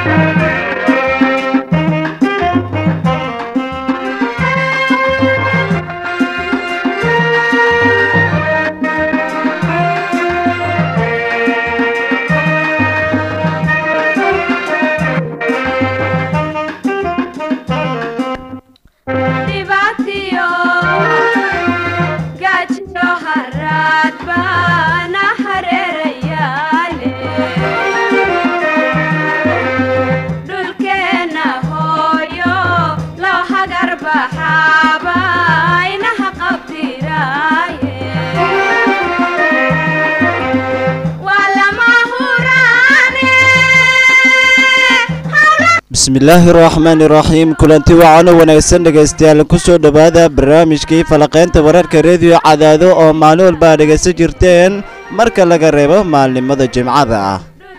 dhibaatiyo gaajiyo haraad baana hareerayaale dhulkeenna hooyo loo hagar baxaaba inaha qabdiraaye waa lama huraane bismillaahi raxmaani raxiim kulanti wacan oo wanaagsan dhegaystayaal kusoo dhowaada barnaamijkii falaqaynta wararka rediyo cadaado oo maalin walba aad dhegaysan jirteen marka laga reebo maalnimada jimcada ah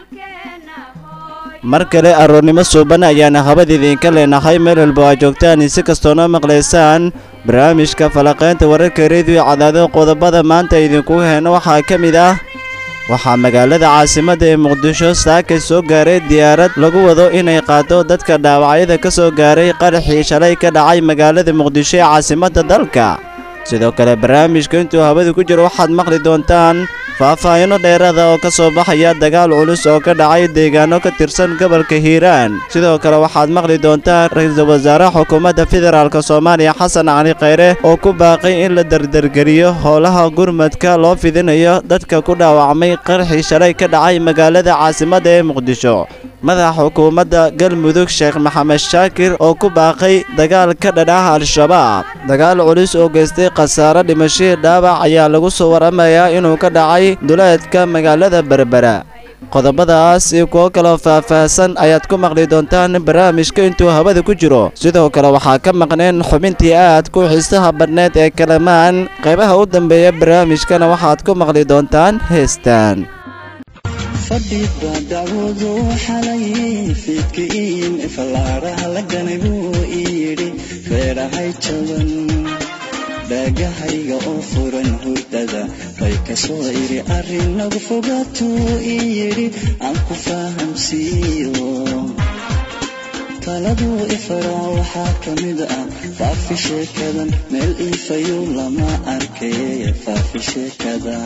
mar kale aroornimo suuban ayaana habada idiinka leenahay meel walba aad joogtaan si kastoona maqlaysaan barnaamijka falaqaynta wararka rediyo cadaado qodobada maanta idinku heena waxaa ka mid ah waxaa magaalada caasimadda ee muqdisho saaka soo gaaray diyaarad lagu wado inay qaado dadka dhaawacyada ka soo gaaray qaraxii shalay ka dhacay magaalada muqdisho ee caasimadda dalka sidoo kale barnaamijka intuu hawada ku jiro waxaad maqli doontaan faahfaahino dheeraada oo ka soo baxaya dagaal culus oo ka dhacay deegaano ka tirsan gobolka hiiraan sidoo kale waxaad maqli doontaan ra-iisul wasaaraha xukuumadda federaalk soomaaliya xasan cali khayre oo ku baaqay in la dardargeliyo howlaha gurmadka loo fidinayo dadka ku dhaawacmay qarxii shalay ka dhacay magaalada caasimadda ee muqdisho madaxa xukuumadda galmudug sheekh maxamed shaakir oo ku baaqay dagaal ka dhadhaha al-shabaab dagaal culus oo geystay khasaare dhimashihii dhaawac ayaa lagu soo waramayaa inuu ka dhacay duleedka magaalada berbera qodobadaas iyo kuwo kaloo faahfaahsan ayaad ku maqli doontaan barnaamijka intuu hawada ku jiro sidoo kale waxaa ka maqneen xubintii aad ku xiisaha badneed ee kalamaan qaybaha u dambeeya barnaamijkana waxaad ku maqli doontaan heestaan fadhiba dacwadu xalay fiidkiin fallaaraha la ganay buu ii yidhi reerahay jaban dhaagahayga oo furan hurdada bay ka soo idhi arrin nagu fogaatuu ii yidhi aan ku fahamsiiyo taladuu ifaraa waxaa ka mid ah faafi sheekadan meel iifayu lama arkay faafi sheekada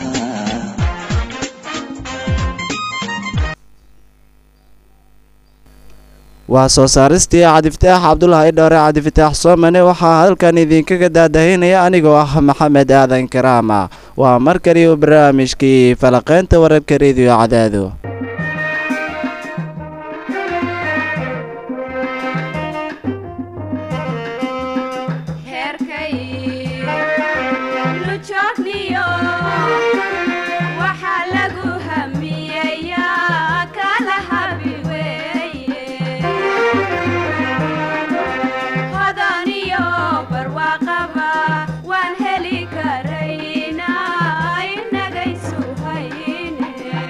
waa soo saaristii cabdifataax cabdulaahi dhoore cabdifataax soomane waxaa halkan idinkaga daadahinaya anigoo ah maxamed aadan karaama waa mar kaliyu barnaamijkii falaqaynta wararka rediyo cadaado heerkay lujoogniyo waxaa lagu hamiyeyaa kala habi weeye hodaniyo barwaaqaba waan heli karaynaa inagaysu hayne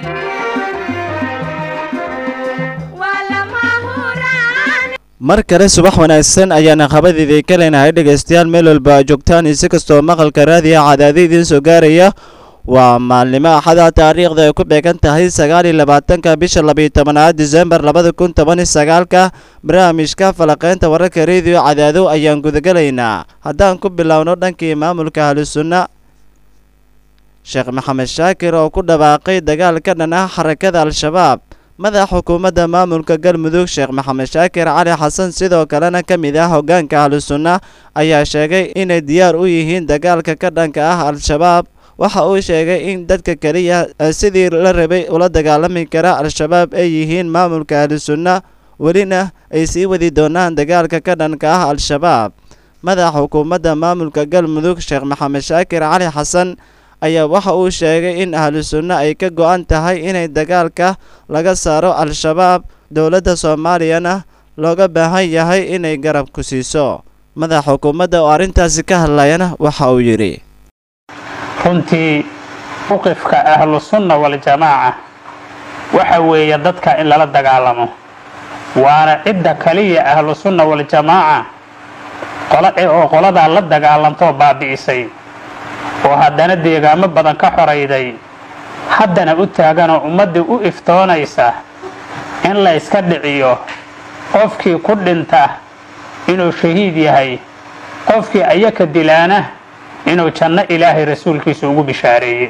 waa lama huraan mar kale subax wanaagsan ayaana qabadiidii ka leenahay dhegaystayaal meel walba aad joogtaan si kastoo maqalka raadiya cadaado idiin soo gaaraya waa maalnimo axada taariikhda ay ku beegan tahay sagaal iyo labaatanka bisha labiyo tobanaad disembar labada kun toban iyo sagaalka barnaamijka falaqaynta wararka rediyo cadaado ayaan gudagelaynaa haddaan ku bilowno dhankii maamulka ahlusunna sheekh maxamed shaakir oo ku dhawaaqay dagaal ka dhan ah xarakada al-shabaab madaxa xukuumadda maamulka galmudug sheekh maxamed shaakir cali xasan sidoo kalena ka mid ah hoggaanka ahlusunna ayaa sheegay inay diyaar u yihiin dagaalka ka dhanka ah al-shabaab waxa uu sheegay in dadka keliya sidii la rabay ula dagaalami kara al-shabaab ay yihiin maamulka ahlusunna welina ay sii wadi doonaan dagaalka ka dhanka ah al-shabaab madaxa xukuumadda maamulka galmudug sheekh maxamed shaakir cali xasan ayaa waxa uu sheegay in ahlu sunno ay ka go-an tahay inay dagaalka laga saaro al-shabaab dowladda soomaaliyana looga baahan yahay inay garab ku siiso madaxa xukuumadda oo arrintaasi ka hadlayana waxa uu yidhi runtii muqifka ahlusunna waljamaaca waxa weeye dadka in lala dagaalamo waana cidda kaliya ahlusunna waljamaaca oo qoladaa la dagaalantoo baabi'isay oo haddana deegaamo badan ka xorayday haddana u taaganoo ummaddii u iftoonaysa in la iska dhiciyo qofkii ku dhinta inuu shahiid yahay qofkii ayaka dilaana inuu janno ilaahay rasuulkiisa ugu bishaareeyey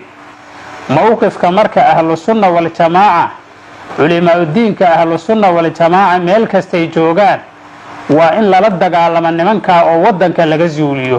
mowqifka marka ahlusunna waljamaaca culimaaudiinka ahlusunna waljamaaca meel kastay joogaan waa in lala dagaalamo nimankaa oo waddanka laga zuuliyo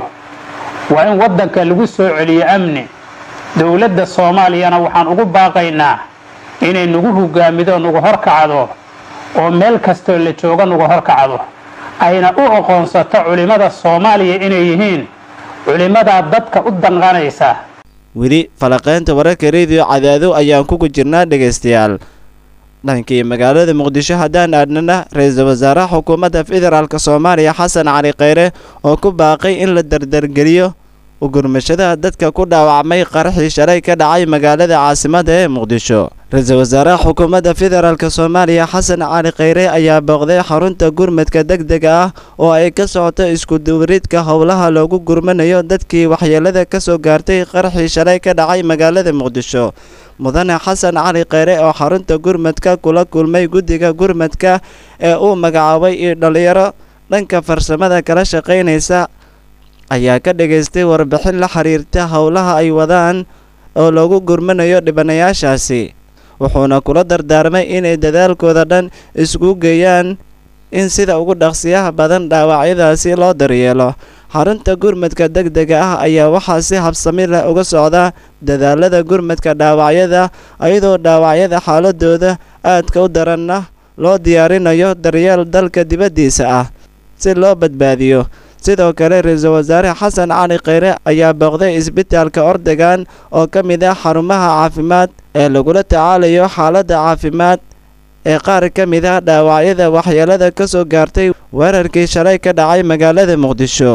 waa in waddanka lagu soo celiyo amni dowladda soomaaliyana waxaan ugu baaqaynaa inay nagu hogaamido nagu horkacdo oo meel kastoo la jooga nagu horkacdo ayna u aqoonsato culimmada soomaaliya inay yihiin culimmadaa dadka u danqanaysa weli falaqaynta wararka rediyo cadaado ayaan kugu jirnaa dhegaystayaal dhankii magaalada muqdisho haddaan aadnana ra-iisul wasaaraha xukuumadda federaalk soomaaliya xasan cali kheyre oo ku baaqay in la dardargeliyo ugurmashada dadka ku dhaawacmay qaraxii shalay ka dhacay magaalada caasimadda ee muqdisho ra-iisul wasaaraha xukuumadda federaalk soomaaliya xasan cali kheyre ayaa booqday xarunta gurmadka deg dega ah oo ay ka socoto iskuduwaridka howlaha loogu gurmanayo dadkii waxyeelada ka soo gaartay qaraxii shalay ka dhacay magaalada muqdisho mudane xasan cali kheyre oo xarunta gurmadka kula kulmay guddiga gurmadka ee uu magacaabay iyo dhallinyaro dhanka farsamada kala shaqaynaysa ayaa ka dhagaystay warbixin la xiriirta howlaha ay wadaan oo loogu gurmanayo dhibanayaashaasi wuxuuna kula dardaarmay inay dadaalkooda dhan isku geeyaan in sida ugu dhaqsiyaha badan dhaawacyadaasi loo daryeelo xarunta gurmadka deg dega ah ayaa waxaa si habsami leh uga socda dadaalada gurmadka dhaawacyada iyadoo dhaawacyada xaaladooda aadka u daranna loo diyaarinayo daryeel dalka dibaddiisa ah si loo badbaadiyo sidoo kale ra-iisul wasaare xasan cali kheyre ayaa booqday isbitaalka ordegan oo ka mid ah xarumaha caafimaad ee lagula tacaalayo xaaladda caafimaad ee qaar ka mid ah dhaawacyada waxyeelada ka soo gaartay weerarkii shalay ka dhacay magaalada muqdisho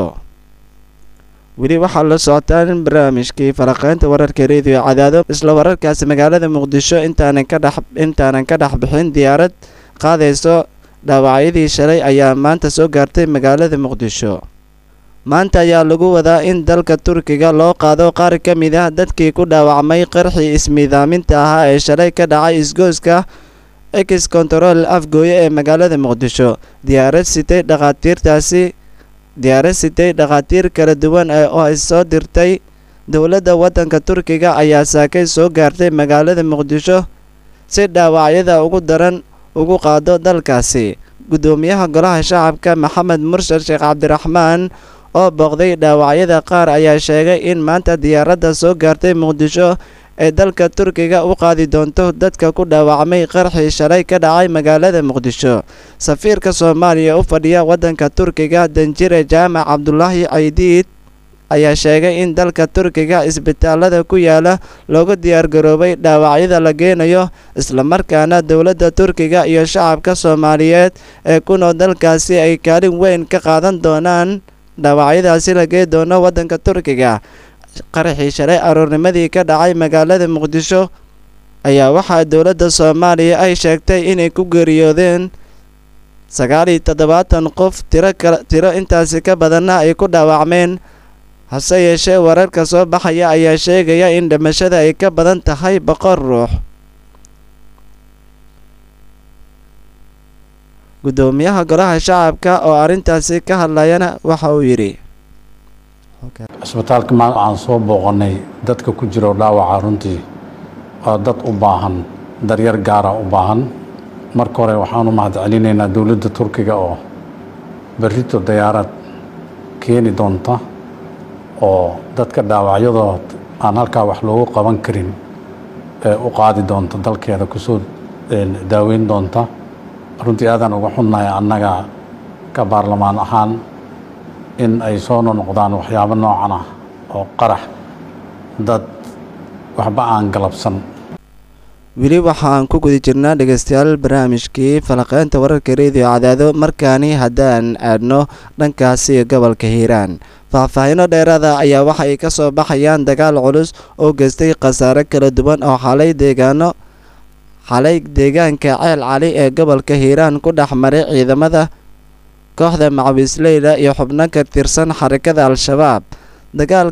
weli waxaa la socotaan barnaamijkii faraqeynta wararka rediyo cadaado isla wararkaasi magaalada muqdisho intaanan ka dhex intaanan ka dhex bixin diyaarad qaadayso dhaawacyadii shalay ayaa maanta soo gaartay magaalada muqdisho maanta ayaa lagu wadaa in dalka turkiga loo qaado qaar ka mid ah dadkii ku dhaawacmay qarxii ismiidaaminta ahaa ee shalay ka dhacay isgooska ex control afgooye ee magaalada muqdisho diyaarad sitay dhakhaatiirtaasi diyaarad sitay dhakhaatiir kala duwan oo ay soo dirtay dowladda waddanka turkiga ayaa saakay soo gaartay magaalada muqdisho si dhaawacyada ugu daran ugu qaado dalkaasi guddoomiyaha golaha shacabka maxamed murshid sheekh cabdiraxmaan oo booqday dhaawacyada qaar ayaa sheegay in maanta diyaaradda soo gaartay muqdisho ee dalka turkiga u qaadi doonto dadka ku dhaawacmay qarxii shalay ka dhacay magaalada muqdisho safiirka soomaaliya u fadhiya waddanka turkiga danjire jaamac cabdulaahi caydiid ayaa sheegay in dalka turkiga isbitaalada ku yaala loogu diyaargaroobay dhaawacyada la geenayo islamarkaana dowladda turkiga iyo shacabka soomaaliyeed ee ku nool dalkaasi ay kaalin weyn ka qaadan doonaan dhaawacyadaasi la gee doono waddanka turkiga qaraxii shalay aroornimadii ka dhacay magaalada muqdisho ayaa waxaa dowladda soomaaliya ay sheegtay inay ku geeriyoodeen sagaal iyo toddobaatan qof tiro kala tiro intaasi ka badanna ay ku dhaawacmeen hase yeeshee wararka soo baxaya ayaa sheegaya in dhimashada ay ka badan tahay boqol ruux guddoomiyaha golaha shacabka oo arrintaasi ka hadlayana waxa uu yidhi cisbitaalka maanta aan soo booqannay dadka ku jiro dhaawaca runtii waa dad u baahan daryar gaara u baahan marka hore waxaan u mahad celinaynaa dowladda turkiga oo berrito dayaarad keeni doonta oo dadka dhaawacyadood aan halkaa wax loogu qaban karin ee u qaadi doonta dalkeeda kusoo daaweyn doonta runtii aadaan uga xunnahay annaga ka baarlamaan ahaan in ay soo nonoqdaan waxyaabo noocan ah oo qarax dad waxba aan galabsan weli waxaan ku guda jirnaa dhegaystayaal barnaamijkii falaqeynta wararka rediyo cadaado markaani haddaan aadno dhankaasi gobolka hiiraan faahfaahino dheeraada ayaa waxa ay ka soo baxayaan dagaal culus oo geystay khasaare kala duwan oo xalay deegaano xalay deegaanka ceel cali ee gobolka hiiraan ku dhex maray ciidamada kooxda macawiisleyla iyo xubno ka tirsan xarakada al-shabaab dagaalka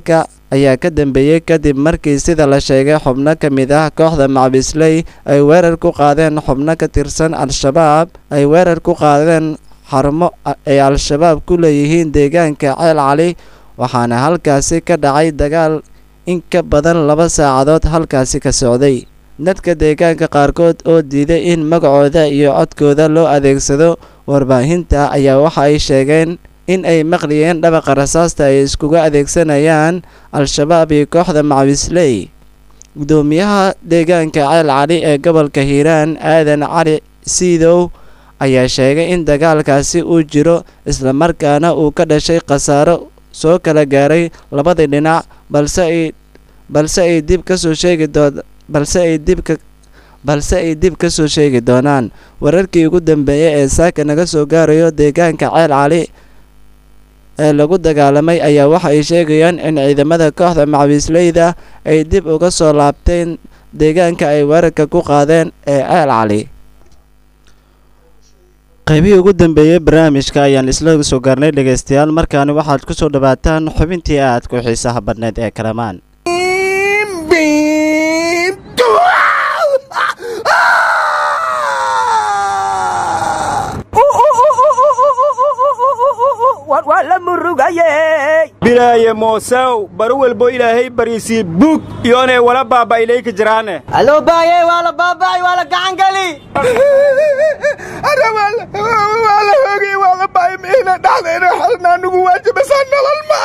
ayaa ka dambeeyey kadib markii sida la sheegay xubno ka mid ah kooxda macbisley ay weerar ku qaadeen xubno ka tirsan al-shabaab ay weerar ku qaadeen xarumo ay al-shabaab ku leeyihiin deegaanka ceel cali waxaana halkaasi ka dhacay dagaal in ka badan laba saacadood halkaasi ka socday dadka deegaanka qaarkood oo diiday in magacooda iyo codkooda loo adeegsado warbaahinta ayaa waxa ay sheegeen in ay maqliyeen dhabaqa rasaasta ay iskuga adeegsanayaan al-shabaab iyo kooxda macwisley gudoomiyaha deegaanka ceel cali ee gobolka hiiraan aadan cali siidow ayaa sheegay in dagaalkaasi uu jiro islamarkaana uu ka dhashay khasaaro soo kala gaaray labadii dhinac balse ay balse ay dib ka soo sheegi doon balse ay dib ka balse ay dib ka soo sheegi doonaan wararkii ugu dambeeyay ee saaka naga soo gaarayo deegaanka ceel cali ee lagu dagaalamay ayaa waxa ay sheegayaan in ciidamada kooxda macwiisleyda ay dib uga soo laabteen deegaanka ay weerarka ku qaadeen ee ceel cali qaybihii ugu dambeeyey barnaamijka ayaan isla soo gaarnay dhegaystayaal markaani waxaad ku soo dhawaataan xubintii aad ku xiisaha badneed ee kalamaan bilaaye moosaw baro walbo ilaahay bariisii bug iyoonay wala baaba ilayka jiraane aloo baayey waa la baaba'ay waa la gacan geli waa la hoogay waa la baay miina dhaxdayna xalna anugu waajibasaa nolol ma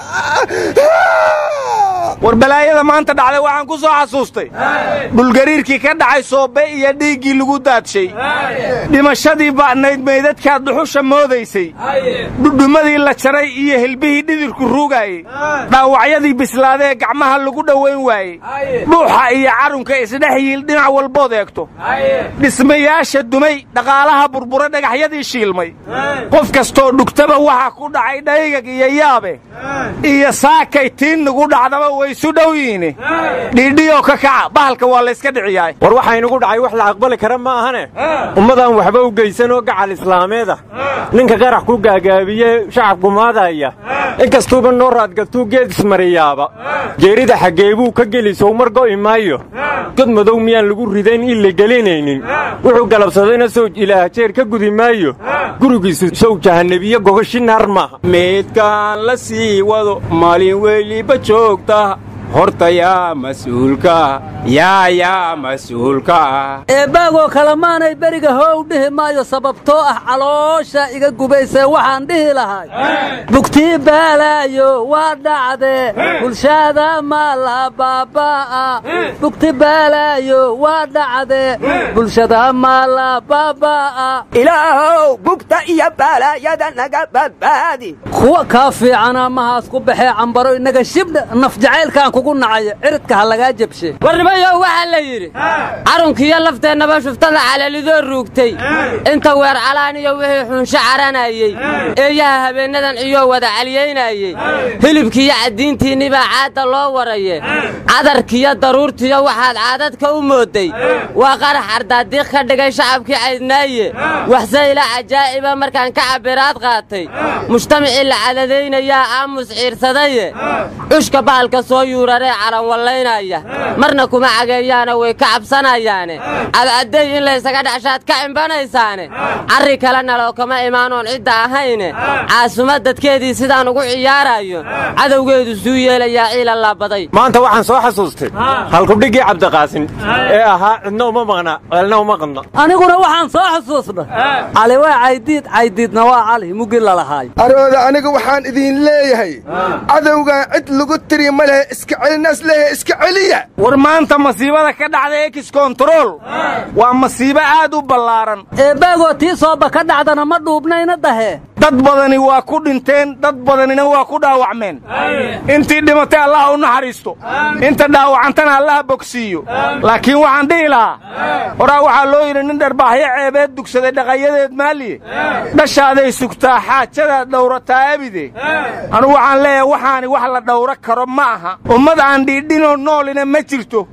war balaayada maanta dhacday waxaan ku soo xasuustay dhulgariirkii ka dhacay soobe iyo dhiiggii lagu daadshay dhimashadii ba'nayd meydadkaad dhuxusha moodaysay dhudhumadii la jaray iyo hilbihii dhidirku ruugaayey dhaawacyadii bislaadee gacmaha lagu dhowayn waayey dhuuxa iyo carunka isdhex yiil dhinac walbood eegto dhismayaasha dumay dhaqaalaha burbura dhagaxyadii shiilmay qof kastoo dhugtaba waxa ku dhacay dhaygag iyo yaabe iyo saakay tiin nagu dhacdaba waysu dhow yihiin dhiidhiyoo ka kaca bahalka waa layska dhiciyaay war waxaa inugu dhacay wax la aqbali kara ma ahane ummadaan waxba u geysanoo gacal islaameeda ninka qarax ku gaagaabiye shacab gumaadaya inkastuuba noo raadgatuu geed ismariyaaba geerida xaggeebuu ka geli sowmar go'i maayo god madow miyaan lagu ridayn in la gelinaynin wuxuu galabsadayna sowj ilaah jeer ka gudi maayo gurigiisu sow jahannebiye gogashi naar maaha meydkaan la sii wado maalin weliba joogta horta yaa mas'uulka yaa yaa mas'uulka eebbaagoo kale maanay beriga hoow dhihi maayo sababtoo ah caloosha iga gubaysee waxaan dhihi lahay bugtii baalaayo waa dhacdee bulshada ma la baabaa'a bugti baalaayo waa dhacdee bulshada ma la baabaa'a ilaahow bugta iyo baalaayada naga badbaadi kuwa kaa fiicana mahaas ku baxee cambaro inaga shibdha naf jacaylkaan kugu nacaya ciridka ha lagaa jabshe warnimayow waxaa la yidhi carunkiiyo lafteennaba shuftada calalidoo ruugtay inta weer calaan iyo wixii xunsho caranayey eeyaha habeennadan iyoo wada caliyaynayey hilibkiiyo caddiintiinni baa caadda loo waraye cadarkiyo daruurtiyo waxaad caadadka u moodday waa qarax ardaadiiq ka dhigay shacabkii caydnaaye waxse ila cajaa'iba markaan ka cabbiraad qaatay mujtamacii la cadadaynayaa aamus ciirsadaye cushka bahalka soo yuuraree calanwallaynaya marna kuma cageeyaana way ka cabsanayaane cadcadday in laysaga dhashaad ka cimbanaysaane carri kale naloo kama imaanoon cidda ahayne caasuma dadkeedii sidaan ugu ciyaarayo cadowgeedu suu yeelayaa ciila laabaday maanta waxaan soo xasuustay halkudhiggii cabdiqaasin ee ahaa cidna uma maqna ceelna uma qadna aniguna waxaan soo xusuusnay cali waa caydiid caydiidna waa cali muggi lalahaay arooda aniga waxaan idiin leeyahay cadowgan cid lagu tiri ma lehe iska celinaas leeyahay iska celiya war maanta masiibada ka dhacda ex kontarool waa masiibo aad u ballaaran eebbaagoo tii sooba ka dhacdana ma dhuubnayna dahee dad badani waa ku dhinteen dad badanina waa ku dhaawacmeen intii dhimatay allaha u naxariisto inta dhaawacantana allaha bogsiiyo laakiin waxaan dhihi lahaa horaa waxaa loo yidhi nin dharbaaxyo ceebeed dugsaday dhaqayadeed maaliye dhashaaday sugtaa xaajadaad dhawrataa abide anugu waxaan leeyahay waxaani wax la dhawro karo ma aha ummad aan dhiidhinoo noolina ma jirto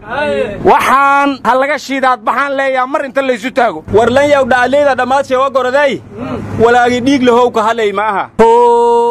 waxaan ha laga shiidaad baxaan leeyaha mar inta laysu taago warlanyaw dhacleyda dhammaad sheego goroday walaagi dhiig lahow ka hadlay ma aha how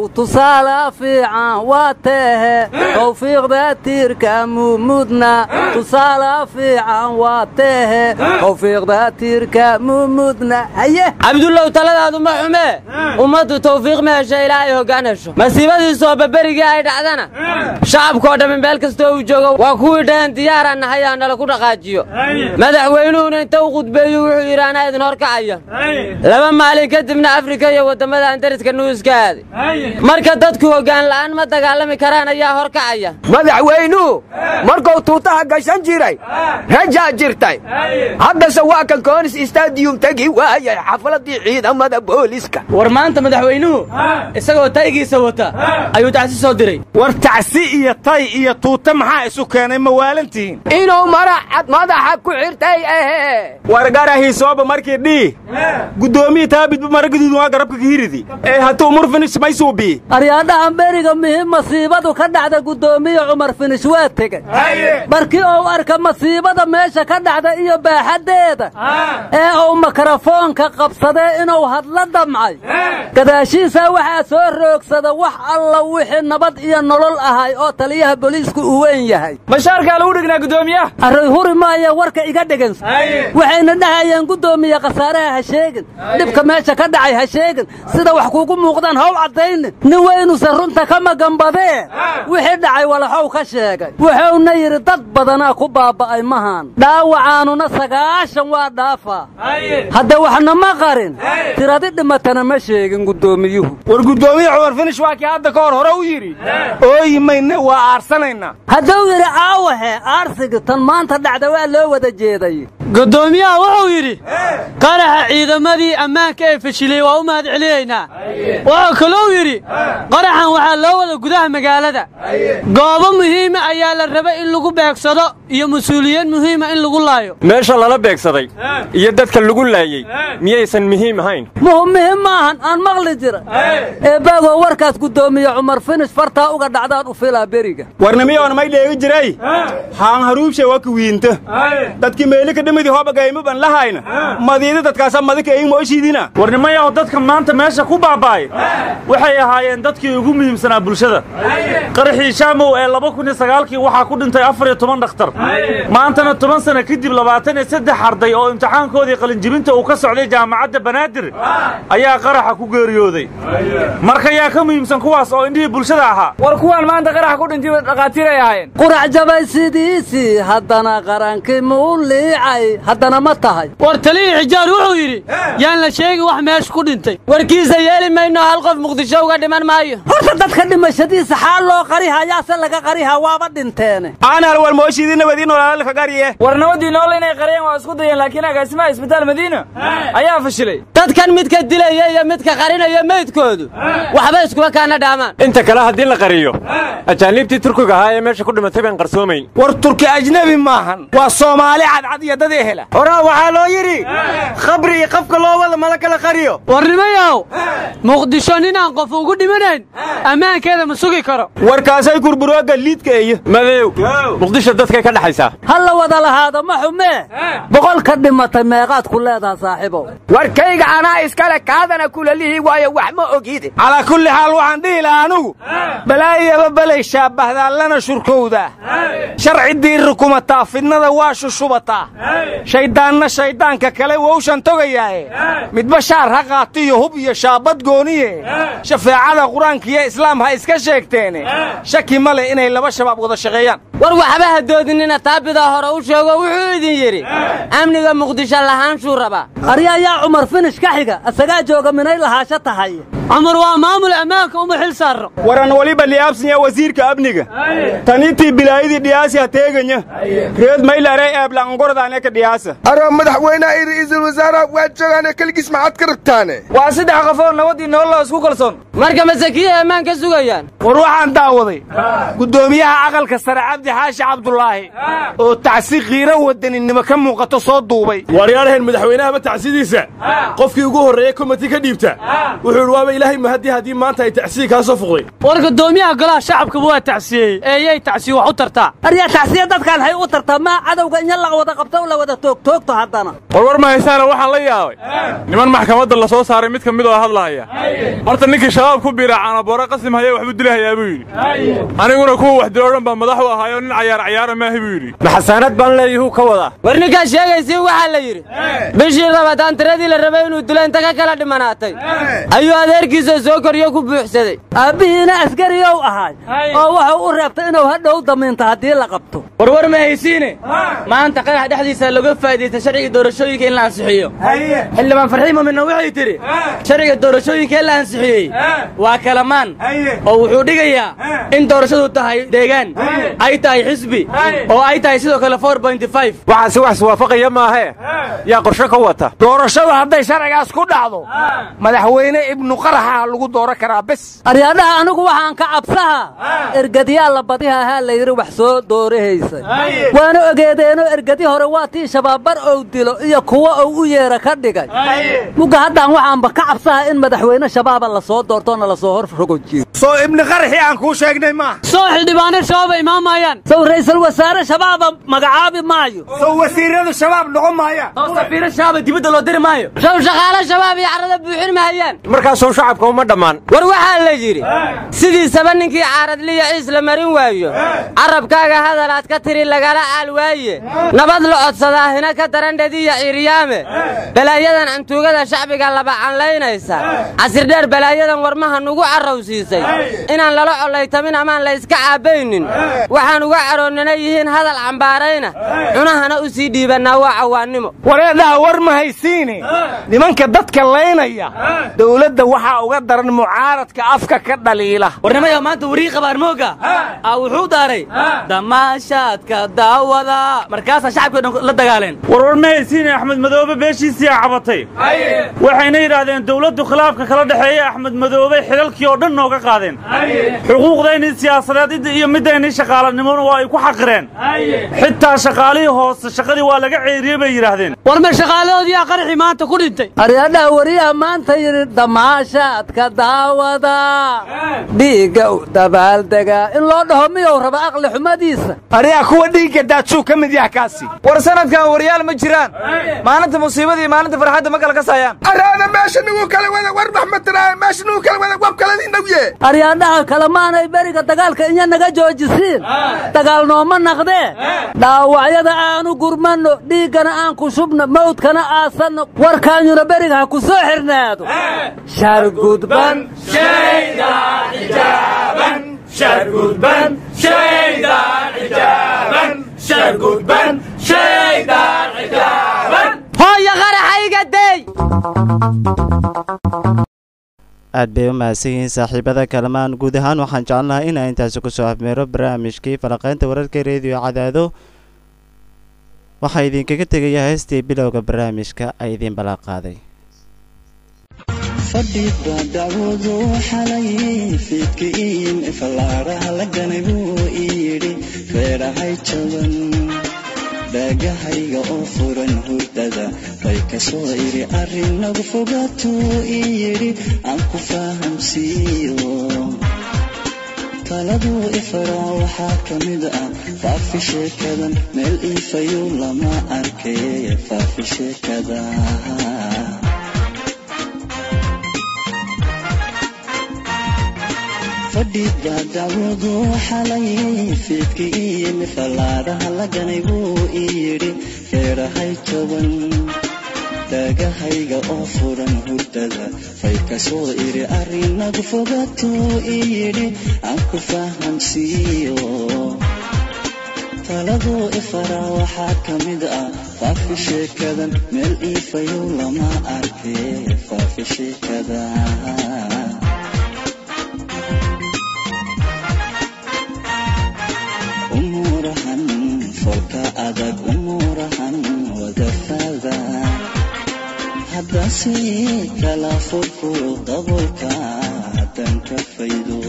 tusaale fiican waa teehe tawfiiqda tiirka mumudna tusaale fiican waa teehe tawfiiqda tiirka mumudna haye cabdullow taladaadu ma xumee ummaddu tawfiiq ma hesho ilaa ay hoggaan hesho masiibadiisoo baberigii ay dhacdana shacabkoo dhammi meel kastoo uu joogo waa kuwii dhaheen diyaaraan nahay aa nala ku dhaqaajiyo madaxweynuhuna inta u khudbeeyu wuxuu yidhi anaa idin horkacaya laba maalin kadibna afrika iyo waddamada andariska nuuska aaday marka dadku hoggaan la'aan ma dagaalami karaan ayaa horkacaya madaxweynuhu markuu tuutaha gashan jiray rajaa jirtay haddase waa kan koonis istadiyum tegi waayay xafladii ciidamada booliska war maanta madaxweynuhu isagoo taygiisa wata ayuu tacsi soo diray war tacsi iyo tay iyo tuuta maxaa isu keenay ma waalantihiin inuu maracad madaxa ku xirtay ahe wargarahiisooba markii dhii guddoomiyi taabidba maraguduud waa garabka kahiridi ee hatuu murfinish maysuubii aryaadhahan beriga mihim masiibadu ka dhacda guddoomiye cumar finish waa tegey markii uu arka masiibada meesha ka dhacda iyo baaxaddeeda ee uu mikrofoonka qabsadee inuu hadla damcay gadaashiisaa waxaa soo roogsada wax alla wixii nabad iyo nolol ahay oo taliyaha booliisku uu weyn yahay bashaarkaa lagu dhignaa guddoomiyaha array huri maaya warka iga dhegansa waxayna dhahayeen guddoomiye khasaaraha ha sheegin dhibka meesha ka dhacay ha sheegin sida wax kuugu muuqdaan how caddaynin nin weynuusan runta ka magambadee wixii dhacay walaxow ka sheegay wuxuuna yidhi dad badanaa ku baaba'ay mahan dhaawacaanuna sagaashan waa dhaafaa hadde waxna ma qarin tiradi dhimatana ma sheegin guddoomiyuhu war guddoomiye cumar finish waa kii hadda ka hor hore u yidhi ooyi mayne waa aarsanaynaa hadduu yidhi aawahe aarsiga tan maanta dhacda waa loo wada jeeday guddoomiyaha wuxuu yidhi qaraxa ciidamadii ammaanka ee fashilay waa u mahad celinaynaa wuxuu kalou yidhi qaraxan waxaa loo wada gudaha magaalada goobo muhiima ayaa la raba in lagu beegsado iyo mas-uuliyiin muhiima in lagu laayo meesha lala beegsaday iyo dadka lagu laayey miyaysan muhiim ahayn muhim maahan aan maqli jira eebbaagoo warkaas guddoomiye cumar finish fartaa uga dhacdaan u filaa beriga warnamiyoona may dheegi jiray haan haruubshe waa kuwiinta dadkii meelika dhimidii hobagayma ban lahayna madiida dadkaasa madika eyin mooshiidina warnimayaho dadka maanta meesha ku baaba'ay waxay ahaayeen dadkii ugu muhiimsanaa bulshada qaraxii shaamow ee laba kun iyo sagaalkii waxaa ku dhintay afar iyo toban dhakhtar maantana toban sana kadib labaatan iyo saddex arday oo imtixaankoodii qalinjibinta uu ka socday jaamacadda banaadir ayaa qaraxa ku geeriyooday marka yaa ka muhiimsan kuwaas oo indhihii bulshada ahaa war kuwaan maanta qaraxa ku dhintay dhakhaatiir ay ahaayeen qurac jabay sidiisii haddana qarankii muu liicay haddana ma tahay war talihii xijaar wuxuu yidhi yaan la sheegi wax meesha ku dhintay warkiisa yeeli mayno hal qof muqdisho uga dhiman maayo horta dadka dhimashadiisa xaal loo qarihayaase laga qarihaa waaba dhinteene aanal war mooshiidii nabadii noolaalka gariye war nabadii nool inay qariyeen waa isku dayeen laakiin agaasimaha isbitaal madiina ayaa fashilay dadkan midka dilaya iyo midka qarinaya meydkoodu waxba iskuma kaana dhaamaan inta kale haddii la qariyo ajaaniibtii turkiga ahaa ee meesha ku dhimatay baan qarsoomayn war turki ajnebi maahan waa soomaali cadcad iyo dad ehela horaa waxaa loo yidhi khabri iyo qafka loo wada mala kala qariyo warnimayow muqdisho ninaan qof ugu dhimanayn ammaankeeda ma sugi karo warkaasay kurburooga liidka eeyo madow muqdisho dadkay ka dhaxaysaa ha la wada lahaada ma xumee boqolka dhimatay meeqaad ku leedaha saaxiibow warkayga anaa iskale kaadana kulalihii waayo wax ma ogide calaa kulli xaal waxaan dhihi lahaa anugu balaayaba balay shaabahdaa lana shurkowdaa sharci diirri kumataa fidnada waa shushubataa shayddaanna shayddaanka kale wowshan togayaaye midba shaar ha qaati iyo hub iyo shaabad gooniye shafeecada qur-aankiiyo islaam ha iska sheegteene shaki ma leh inay laba shabaab wada shaqeeyaan war waxba ha doodinina taabidaa hore u sheego wuxuu idin yidhi amniga muqdisho lahaanshuu rabaa aryayaa cumar finish ka xiga asagaa jooga minay lahaasho tahay cumar waa maamul ammaanka uma xil saarro waran waliba liyaabsanya wasiirka amniga tanitii bilaayadii dhiyaasi ha teeganya reed maylare eeblanqordaane ka dhiyaasa aroo madaxweynaha iyo ra'iisul wasaaraha waa joogaane keligiis maxaad ka rabtaane waa saddex qofoo nabadii nololoo isku kalsoon marka masakiya ammaan ka sugayaan war waxaan daawaday guddoomiyaha aqalka sare cabdi xaashi cabdulaahi oo tacsi qiiro wadaninimo ka muuqato soo duubay waaryaalahan madaxweynahaba tacsidiisa qofkii ugu horreeye komiti ka dhiibta wuxuu idhi waaba ilaahay mahadi haddii maanta ay tacsiye kaa soo fuqday war guddoomiyaha golaha shacabkaba waa tacsiyeeyey eeyay tacsiye wax u tartaa aryaa tacsiye dadkaan hay u tartaa maa cadowga in la wada qabto la wada toogtoogto haddana warwar ma haysaana waxaan la yaabay niman maxkamadda la soo saaray mid ka mid oo hadlahaya horta ninkii shabaab ku biira caanaboore qasim haya waxbuu dilahayaa buu yidhi aniguna kuwa wax dilo dhan baa madax u ahaayo nin cayaar cayaara maahi buu yidhi maxasaanad baan leeyahuu ka wadaa war ninkaa sheegaysiin waxaa la yidhi bishii rabataan tiradii la rabay inuu dilo inta ka kala dhimanaatay ayuu adeerkiisa soo koriyo ku buuxsaday aabbihiina askariyow ahaay oo wuxuu u reebtay inuu hadhow damiinto haddii la qabto warwar ma haysiine maanta qarax dhexdiisa laga faa'iidaysta sharciga doorashooyinka in la ansixiyo xildhibaan farxiin muminna waxay tidhi sharciga doorashooyinka in la ansixiyey waa kalamaan oo wuxuu dhigayaa in doorashadu tahay deegaan ay tahay xisbi oo ay tahay sidoo kale waxaasi wax iswaafaqaya maahee yaa qorshe ka wata doorashadu hadday sharcigaas ku dhacdo madaxweyne ibnu qaraxa lagu dooran karaa bes aryaadhaha anigu waxaan ka cabsaha ergadyaa la badiha ahaa la yidhi wax soo doorahaysay waana ogeedeenoo ergadi hore waa tii shabaabar ou dilo iyo kuwo ou u yeera ka dhigay mugga haddaan waxaanba ka cabsaha in madaxweyne shabaaba la soo doortoona la soo hor rogojiyo soo ibni qaraxii aan kuu sheegnay maaha soo xildhibaano shabaaba imaamayaan sow ra'iisul wasaare shabaaba magacaabi maayo sow wasiiradu shabaab noqon maayaan sow safiiro shabaaba dibadda loo diri maayo sow shaqaalo shabaab iyo carrada buuxin mahayaan markaasuu shacabka uma dhammaan war waxaa la yidhi sidiisaba ninkii caaradliya ciis la marin waayo carabkaaga hadal aad ka tiri lagala caal waaye nabad la codsadaa hina ka darandhadiya ciiryaame balaayadan cantuugada shacbiga laba canlaynaysa casirdheer balaayadan warmaha nugu carrowsiisay inaan lala collaytamin amaan la iska caabbaynin waxaan uga caroonnana yihiin hadal cambaarayna cunahana u sii dhiibannaa waa cawaannimo wareedhaha war ma haysiine nimanka dadka laynaya dowladda waxaa uga daran mucaaradka afka ka dhaliila warnimayo maanta warii qabaar mooga aa wuxuu daaray damaashaadka daawada markaasaa shacabkii dhan la dagaaleen warwar ma haysiine axmed madoobe beeshiisii cabatay waxayna yidhaahdeen dowladdu khilaafka kala dhexeeya axmed madoobe xilalkii oo dhan nooga qaadeen xuquuqdaynii siyaasadeed iyo middaynii shaqaalanimona waa ay ku xaqireen xitaa shaqaalihii hoose shaqadii waa laga ceeriyey bay yidhaahdeen war ma shaqaalahoodiyaa qaraxii maanta ku dhintay aryaadhaha wariyaha maanta yidhi damaashaadka daawada dhiigga u dabaaldegaa in loo dhaho miyou raba aqli xumadiisa aryaa kuwa dhiigga daadsuu ka mid yaha kaasi war sanadkan waryaal ma jiraan maalinta musiibada iyo maalinta farxadda ma kala kasayaan araada meesha nugu kala wada war maxmatiraaye meesha nugu kala wada wab kaladii nagye aryaadhaha kalemaanay beriga dagaalka inya naga joojisiin dagaal nooma naqdee dhaawacyada aanu gurmanno dhiiggana aan ku shubno mawdkana aasanno warkaanyuna beriga ha ku soo xirnaado shargudban hooyo qaraxayga dey aad bay u mahadsan yihiin saaxiibada kalamaan guud ahaan waxaan jecelnahay inaa intaasi kusoo afmeero barnaamijkii falaqaynta wararka reediyo cadaado waxaa idinkaga tegaya heestii bilowga barnaamijka ay idiin ballan qaaday fadhiba dacwadu xalay fiidkiin fallaaraha la ganay buu ii yidhi reerahay jaban dhaagahayga oo furan hurdada bay ka soo idhi arrin nagu fogaatuu ii yidhi aan ku fahamsiiyo taladuu ifaraa waxaa ka mid ah faafi sheekadan meel iifayu lama arkay faafi sheekada fadhiba dacwadu xalay fiidkiin fallaaraha la ganay buu ii yidhi reerahay jaban dhaagahayga oo furan hurdada fay ka soo idhi arrinagu fogaatuu ii yidhi aan ku fahamsiiyo taladuu ifaraa waxaa ka mid ah faafi sheekadan meel iifayow lama arkay faafi sheekada umuurahan folka adag umuurahan wadafada haddase kala furku dabolka haddan ka faydo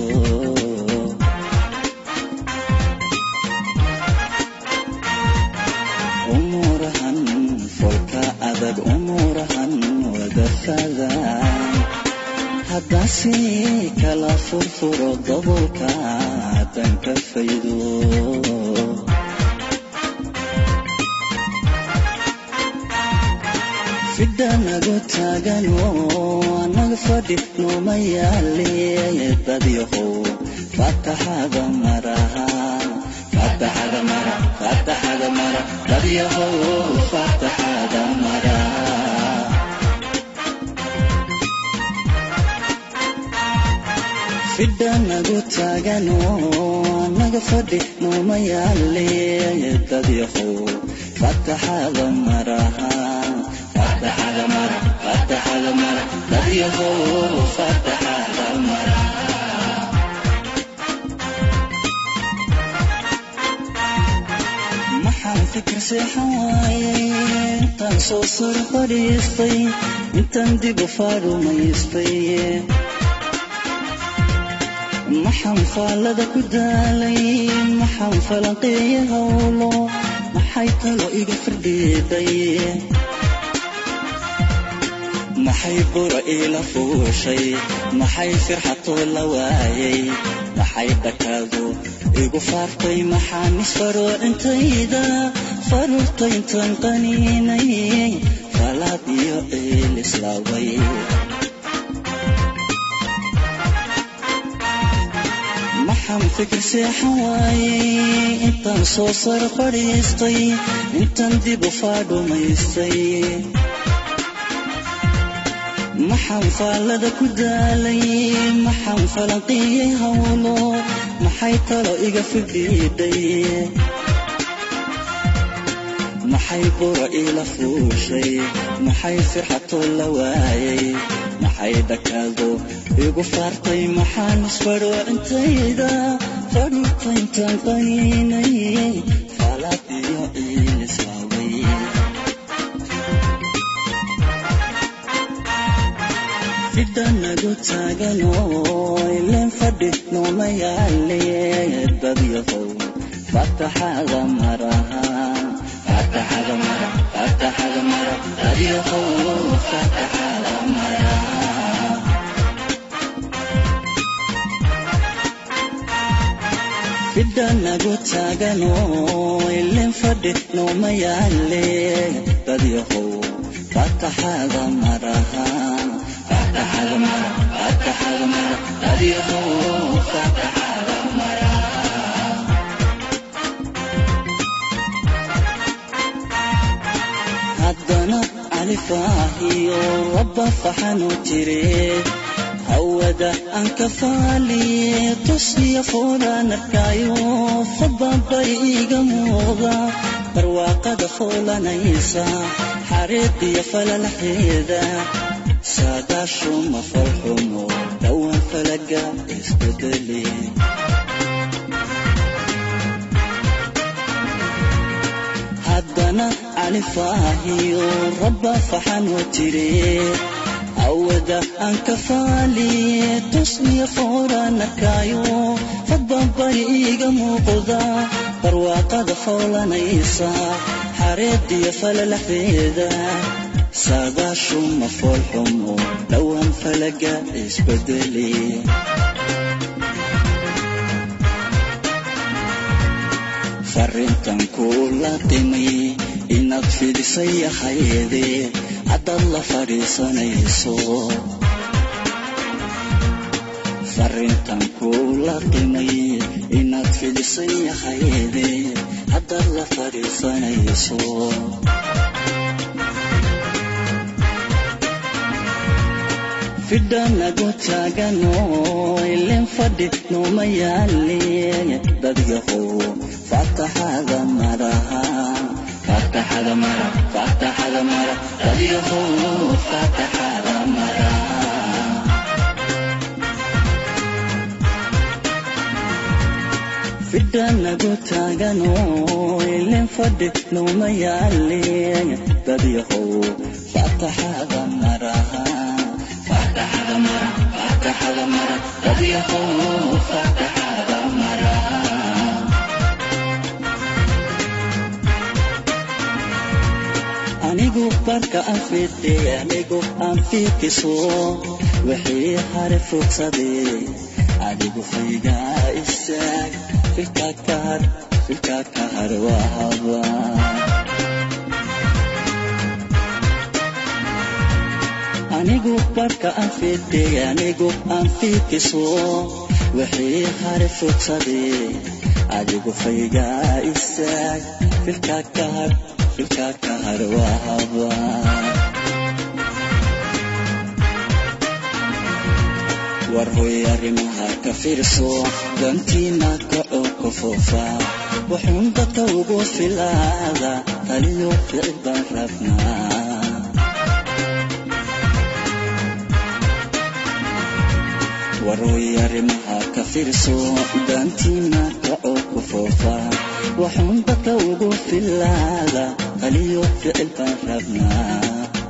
umuurahan folka adag umuurahan wadafada haddaasi kala furfuro daboolka haddaan ka faydo fidhanagu taagano anaga fadhi nooma yaale dadyahow fataxada maraha fataxada mara fataxada mara dadyahow fataxada mara fidhanagu taagano anaga fadhi nooma yaale dadyahow fataxada maraha fataxada mara fataxada mara dadyahow fataxada mara maxaan fikir seexan waaye intaan soo sar fadhiistay intaan dib u faarumaystay maxaan faallada ku daalay maxaan falanqeeya howlo maxay talo iga firdhiiday maxay bura iila fuushay maxay firxatoo la waayay maxay dhakaadu igu faartay maxaan isfaroo intayda faruurta intaan qaniinay falaad iyo ciil islaaway maxaan fikir seexan waayey intaan soo sar fadhiistay intaan dib u faadhumaystay maxaan faallada ku daalay maxaan falanqiyey howlo maxay talo iga fidhiidhay maxay bura iila fuushay maxay firxatoo la waayay maxay dhakaado igu faartay maxaan isfadho intayda fadhuurta intaan qaniinay faalaad iyo ciil islaaway fidhanagu taagano ileen fadhi nooma yaale dadyahow fataxada maraha fataxada mara fataxada mara dadyahow fataxada mara fidhanagu taagano ileen fadhi nooma yaale dadyahow fataxada maraha fataxada mara fataxada mara dadyahow fataxada mara haddana alifaahiyo rabba faxanu jire hawada aan ka faaliye tusiya foolaan arkaayo fadbabay iga muuqda barwaaqada foolanaysa xariiqiyo falalaxeeda saadaashuma falxumo dhowaan falaga isbedeli haddana califaahiyo rabba faxanoo jire awada aan ka faaliye tusniya fooraan arkaayo fadbabay iga muuqda barwaaqada foolanaysa xareediyo falalaxeeda saadaashuma foolxumo dhowaan falaga isbedeli farrintan kuula timay inaad fidisay ahayde haddaad la fadhiisanayso farrintan kuula timay inaad fidisay ahayde haddaad la fadhiisanayso fidhanagu taagano ileen fadhi nooma yaale dadyahow fataxada maraha fataxada mara fataxada mara dadyahow fataxada mara fidhanagu taagano ileen fadhi nooma yaale dadyahow fataxada maraha fataxada mara fataxada mara dadyahow fataxada mara anigu barka aan fidhay anigu aan fiikiso wixii hare fogsaday adigu faygaa istaag filkaa ka har filkaa ka har waa habaa anigu barka aan fidhay anigu aan fiikiso wixii hare fogsaday adigu faygaa istaag filkaa ka har filkaa ka har waa habaa war hoy arrimaha ka fiirso dantiina kaco ka foofa wuxuun dadka ugu filaada taliyo ficil baan rabnaa waroy arrimaha ka fiirso dantiina kaco ku foofa waxuun dadka ugu filaada taliyo ficil baan rabnaa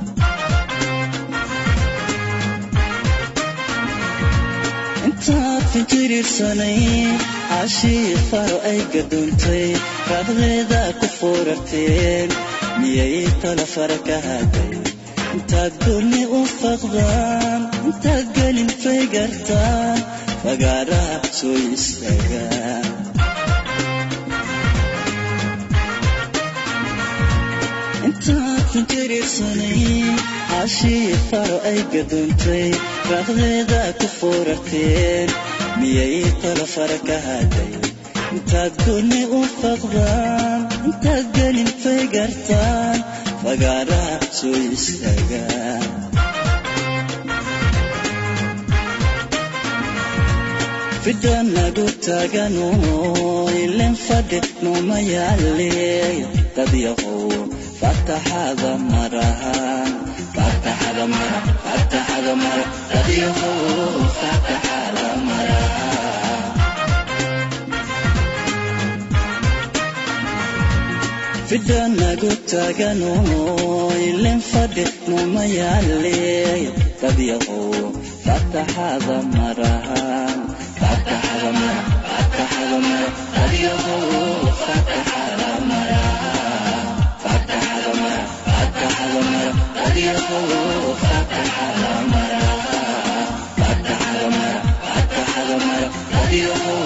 intaad finjiriirsanay cashii faro ay gadoontay raaqdeeda ku foorarteen miyay tala fara ka haday intaad goonni u faqdaan intaad gelin fay gartaan fagaaraha soo istaagaan intaad finjiriirsanay cashii faro ay gadoontay raaqdeeda ku foorarteen miyay tala fara ka haday intaad goonni u faqdaan intaad gelin fay gartaan fagaaraha soo istaagaan fidda nagu taagano ilen fadhi nooma yaale dad yahow fataxada marahan fataxada mara fataxada mara dad yahow fataxada marahan fidda nagu taagano ilen fadhi nooma yaale dad yahow fataxada marahan fataxada mara fataxada mara dad yahow fataxada marahan fataxada mara fataxada mara dad yahow fataxada marahan fataxada mara fataxada mara dad yahow